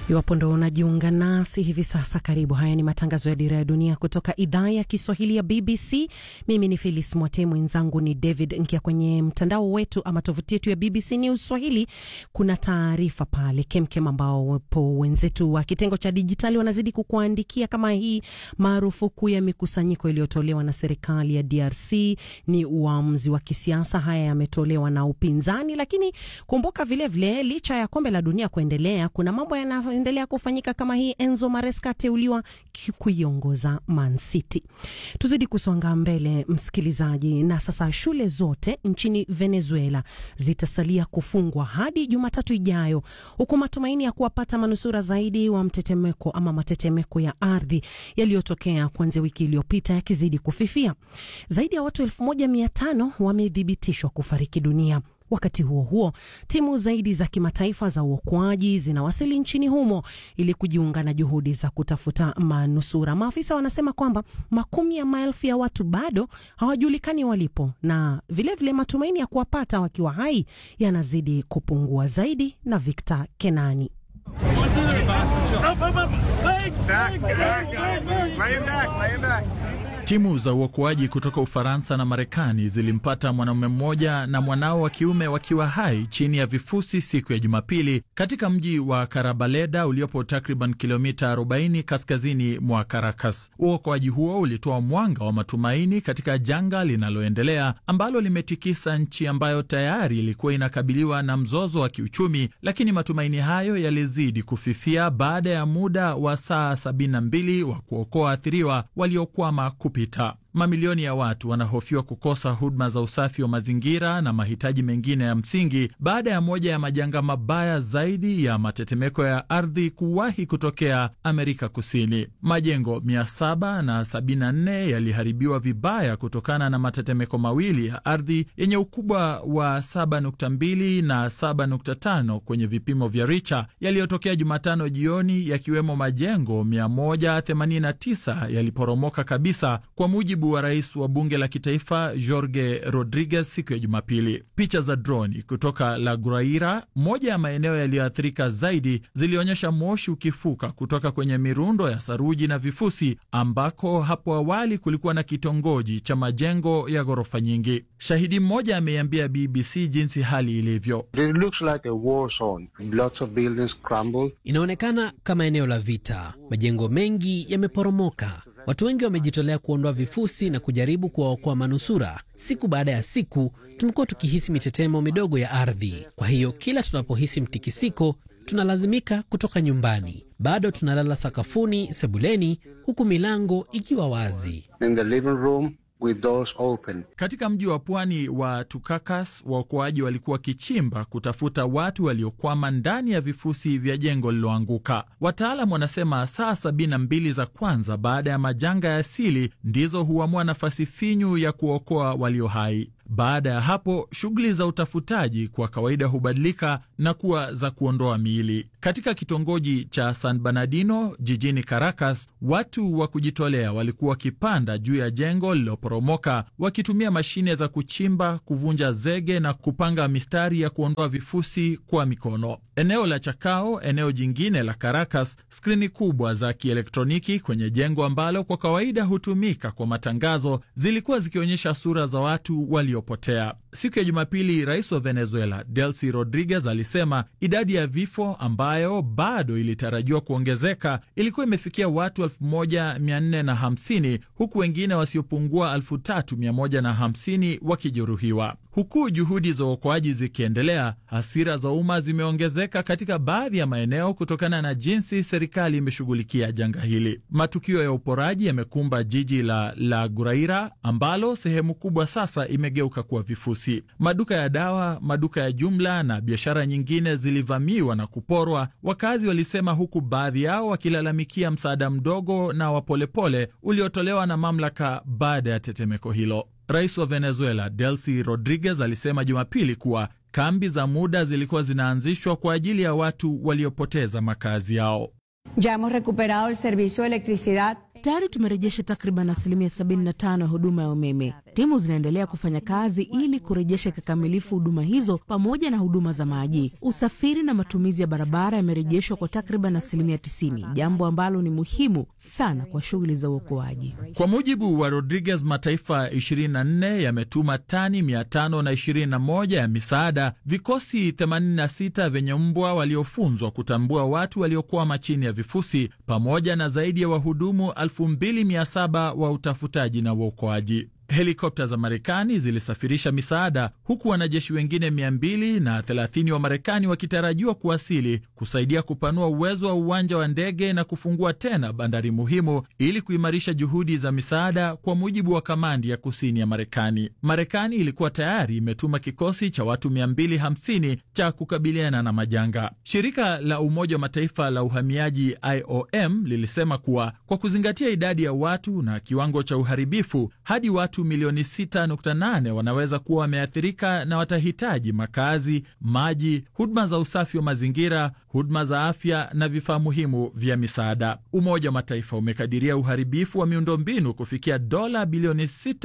Iwapo ndo unajiunga nasi hivi sasa, karibu. Haya ni matangazo ya Dira ya Dunia kutoka idhaa ya Kiswahili ya BBC. Mimi ni Phyllis Mwate, mwenzangu ni David Nkia. Kwenye mtandao wetu ama tovuti yetu ya BBC News Swahili kuna taarifa pale kemkem, ambao wapo wenzetu wa kitengo cha dijitali wanazidi kukuandikia kama hii. Marufuku ya mikusanyiko iliyotolewa na serikali ya DRC ni uamuzi wa kisiasa. Haya yametolewa na upinzani, lakini kumbuka vilevile vile, licha ya kombe la dunia kuendelea, kuna mambo yana endelea kufanyika kama hii. Enzo Maresca ateuliwa kuiongoza Man City. Tuzidi kusonga mbele, msikilizaji. Na sasa shule zote nchini Venezuela zitasalia kufungwa hadi Jumatatu ijayo, huku matumaini ya kuwapata manusura zaidi wa mtetemeko ama matetemeko ya ardhi yaliyotokea kuanzia wiki iliyopita yakizidi kufifia. Zaidi ya watu elfu moja mia tano wamethibitishwa kufariki dunia. Wakati huo huo, timu zaidi za kimataifa za uokoaji zinawasili nchini humo ili kujiunga na juhudi za kutafuta manusura. Maafisa wanasema kwamba makumi ya maelfu ya watu bado hawajulikani walipo, na vilevile vile matumaini ya kuwapata wakiwa hai yanazidi kupungua. Zaidi na Victor Kenani. Timu za uokoaji kutoka Ufaransa na Marekani zilimpata mwanaume mmoja na mwanao wa kiume wakiwa hai chini ya vifusi siku ya Jumapili katika mji wa Karabaleda uliopo takriban kilomita 40 kaskazini mwa Caracas. Uokoaji huo ulitoa mwanga wa matumaini katika janga linaloendelea ambalo limetikisa nchi ambayo tayari ilikuwa inakabiliwa na mzozo wa kiuchumi, lakini matumaini hayo yalizidi kufifia baada ya muda wa saa 72 wa kuokoa waathiriwa waliokwama pita. Mamilioni ya watu wanahofiwa kukosa huduma za usafi wa mazingira na mahitaji mengine ya msingi baada ya moja ya majanga mabaya zaidi ya matetemeko ya ardhi kuwahi kutokea Amerika Kusini. Majengo 774 yaliharibiwa vibaya kutokana na matetemeko mawili ya ardhi yenye ukubwa wa 7.2 na 7.5 kwenye vipimo vya Richter yaliyotokea Jumatano jioni, yakiwemo majengo 189 yaliporomoka kabisa kwa mujibu wa rais wa bunge la kitaifa Jorge Rodriguez siku ya Jumapili. Picha za droni kutoka La Guaira, moja ya maeneo yaliyoathirika zaidi, zilionyesha moshi ukifuka kutoka kwenye mirundo ya saruji na vifusi, ambako hapo awali kulikuwa na kitongoji cha majengo ya ghorofa nyingi. Shahidi mmoja ameiambia BBC jinsi hali ilivyo. Inaonekana kama eneo la vita, majengo mengi yameporomoka. Watu wengi wamejitolea kuondoa vifusi na kujaribu kuwaokoa manusura. Siku baada ya siku tumekuwa tukihisi mitetemo midogo ya ardhi. Kwa hiyo kila tunapohisi mtikisiko, tunalazimika kutoka nyumbani. Bado tunalala sakafuni, sebuleni, huku milango ikiwa wazi. In the living room with doors open. Katika mji wa pwani wa Tukakas, waokoaji walikuwa wakichimba kutafuta watu waliokwama ndani ya vifusi vya jengo lililoanguka. Wataalam wanasema saa sabini na mbili za kwanza baada ya majanga ya asili ndizo huamua nafasi finyu ya kuokoa walio hai. Baada ya hapo shughuli za utafutaji kwa kawaida hubadilika na kuwa za kuondoa miili. Katika kitongoji cha San Bernardino jijini Caracas, watu wa kujitolea walikuwa wakipanda juu ya jengo lililoporomoka wakitumia mashine za kuchimba, kuvunja zege na kupanga mistari ya kuondoa vifusi kwa mikono. Eneo la Chacao, eneo jingine la Caracas, skrini kubwa za kielektroniki kwenye jengo ambalo kwa kawaida hutumika kwa matangazo zilikuwa zikionyesha sura za watu waliopotea. Siku ya Jumapili, rais wa Venezuela Delcy Rodriguez alisema idadi ya vifo ambayo bado ilitarajiwa kuongezeka ilikuwa imefikia watu 1450 huku wengine wasiopungua 3150 wakijeruhiwa. Huku juhudi za uokoaji zikiendelea, hasira za umma zimeongezeka katika baadhi ya maeneo kutokana na jinsi serikali imeshughulikia janga hili. Matukio ya uporaji yamekumba jiji la La Guaira ambalo sehemu kubwa sasa imegeuka kuwa vifusi. Maduka ya dawa, maduka ya jumla na biashara nyingine zilivamiwa na kuporwa, wakazi walisema, huku baadhi yao wakilalamikia msaada mdogo na wa polepole uliotolewa na mamlaka baada ya tetemeko hilo. Rais wa Venezuela Delcy Rodriguez alisema Jumapili kuwa kambi za muda zilikuwa zinaanzishwa kwa ajili ya watu waliopoteza makazi yao. Ya hemos recuperado el servicio de electricidad Tayari tumerejesha takriban asilimia 75 ya huduma ya umeme. Timu zinaendelea kufanya kazi ili kurejesha kikamilifu huduma hizo pamoja na huduma za maji. Usafiri na matumizi ya barabara yamerejeshwa kwa takriban asilimia 90, jambo ambalo ni muhimu sana kwa shughuli za uokoaji. Kwa mujibu wa Rodriguez, mataifa 24 yametuma tani 521 ya misaada, vikosi 86 vyenye mbwa waliofunzwa kutambua watu waliokwama chini ya vifusi, pamoja na zaidi ya wahudumu 2700 wa utafutaji na uokoaji. Helikopta za Marekani zilisafirisha misaada huku wanajeshi wengine 230 wa Marekani wakitarajiwa kuwasili kusaidia kupanua uwezo wa uwanja wa ndege na kufungua tena bandari muhimu ili kuimarisha juhudi za misaada, kwa mujibu wa kamandi ya kusini ya Marekani. Marekani ilikuwa tayari imetuma kikosi cha watu 250 cha kukabiliana na majanga. Shirika la Umoja wa Mataifa la uhamiaji IOM lilisema kuwa kwa kuzingatia idadi ya watu na kiwango cha uharibifu hadi watu milioni 6.8 wanaweza kuwa wameathirika na watahitaji makazi, maji, huduma za usafi wa mazingira, huduma za afya na vifaa muhimu vya misaada. Umoja wa Mataifa umekadiria uharibifu wa miundombinu kufikia dola bilioni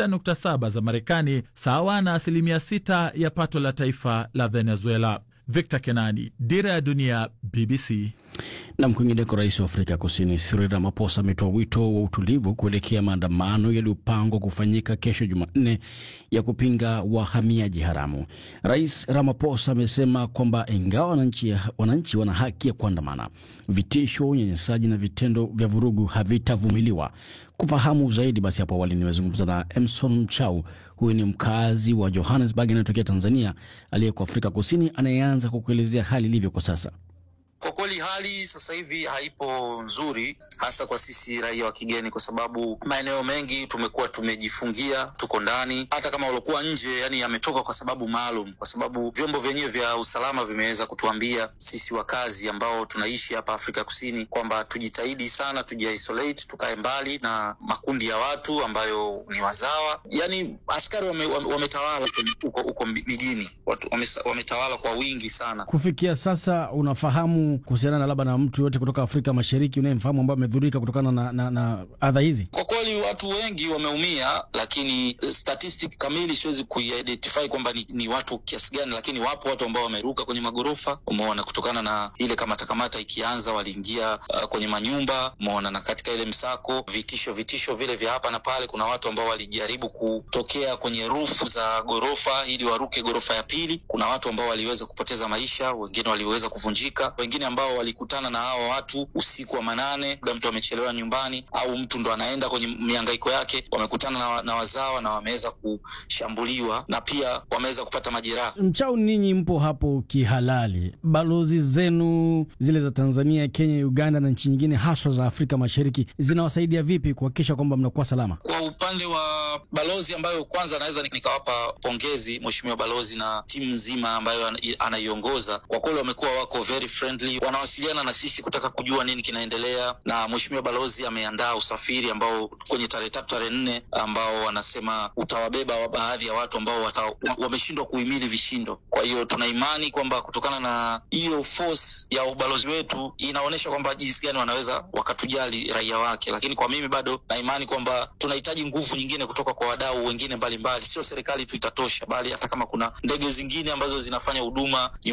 6.7 za Marekani, sawa na asilimia 6 ya pato la taifa la Venezuela. Victor Kenani, Dira ya Dunia, BBC. Na kwingineko, rais wa Afrika Kusini Cyril Ramaphosa ametoa wito wa utulivu kuelekea maandamano yaliyopangwa kufanyika kesho Jumanne ya kupinga wahamiaji haramu. Rais Ramaphosa amesema kwamba ingawa wananchi, wananchi wana haki ya kuandamana, vitisho, unyanyasaji na vitendo vya vurugu havitavumiliwa. Kufahamu zaidi, basi hapo awali nimezungumza na Emson Mchau. Huyu ni mkazi wa Johannesburg anayetokea Tanzania, aliyeko Afrika Kusini, anayeanza kwa kuelezea hali ilivyo kwa sasa. Kwa kweli hali sasa hivi haipo nzuri, hasa kwa sisi raia wa kigeni, kwa sababu maeneo mengi tumekuwa tumejifungia, tuko ndani. Hata kama waliokuwa nje, yani yametoka kwa sababu maalum, kwa sababu vyombo vyenyewe vya usalama vimeweza kutuambia sisi wakazi ambao tunaishi hapa Afrika Kusini kwamba tujitahidi sana, tujiisolate, tukae mbali na makundi ya watu ambayo ni wazawa. Yani askari wametawala wame huko huko mijini, wametawala kwa wingi sana. Kufikia sasa unafahamu kuhusiana na labda na mtu yote kutoka Afrika Mashariki unayemfahamu ambaye amedhurika kutokana na, na, na adha hizi? Kwa kweli watu wengi wameumia, lakini statistic kamili siwezi kuidentify kwamba ni, ni watu kiasi gani, lakini wapo watu ambao wameruka kwenye magorofa, umeona, kutokana na ile kamata kamata ikianza, waliingia uh, kwenye manyumba, umeona, na katika ile msako, vitisho vitisho vile vya hapa na pale, kuna watu ambao walijaribu kutokea kwenye rufu za gorofa ili waruke gorofa ya pili. Kuna watu ambao waliweza kupoteza maisha, wengine waliweza kuvunjika, wengine ambao walikutana na hawa watu usiku wa manane, labda mtu amechelewa nyumbani au mtu ndo anaenda kwenye mihangaiko yake, wamekutana na, na wazawa na wameweza kushambuliwa na pia wameweza kupata majeraha. Mchau, ninyi mpo hapo kihalali, balozi zenu zile za Tanzania, Kenya, Uganda na nchi nyingine haswa za Afrika Mashariki zinawasaidia vipi kuhakikisha kwamba mnakuwa salama? Kwa upande wa balozi ambayo kwanza naweza nikawapa pongezi mheshimiwa balozi na timu nzima ambayo anaiongoza, kwa kweli wamekuwa wako very friendly wanawasiliana na sisi kutaka kujua nini kinaendelea, na mheshimiwa balozi ameandaa usafiri ambao kwenye tarehe tatu tarehe nne ambao wanasema utawabeba baadhi ya watu ambao wameshindwa kuhimili vishindo. Kwa hiyo tuna imani kwamba kutokana na hiyo force ya ubalozi wetu inaonyesha kwamba jinsi gani wanaweza wakatujali raia wake, lakini kwa mimi bado na imani kwamba tunahitaji nguvu nyingine kutoka kwa wadau wengine mbalimbali, sio serikali tu itatosha, bali hata kama kuna ndege zingine ambazo zinafanya huduma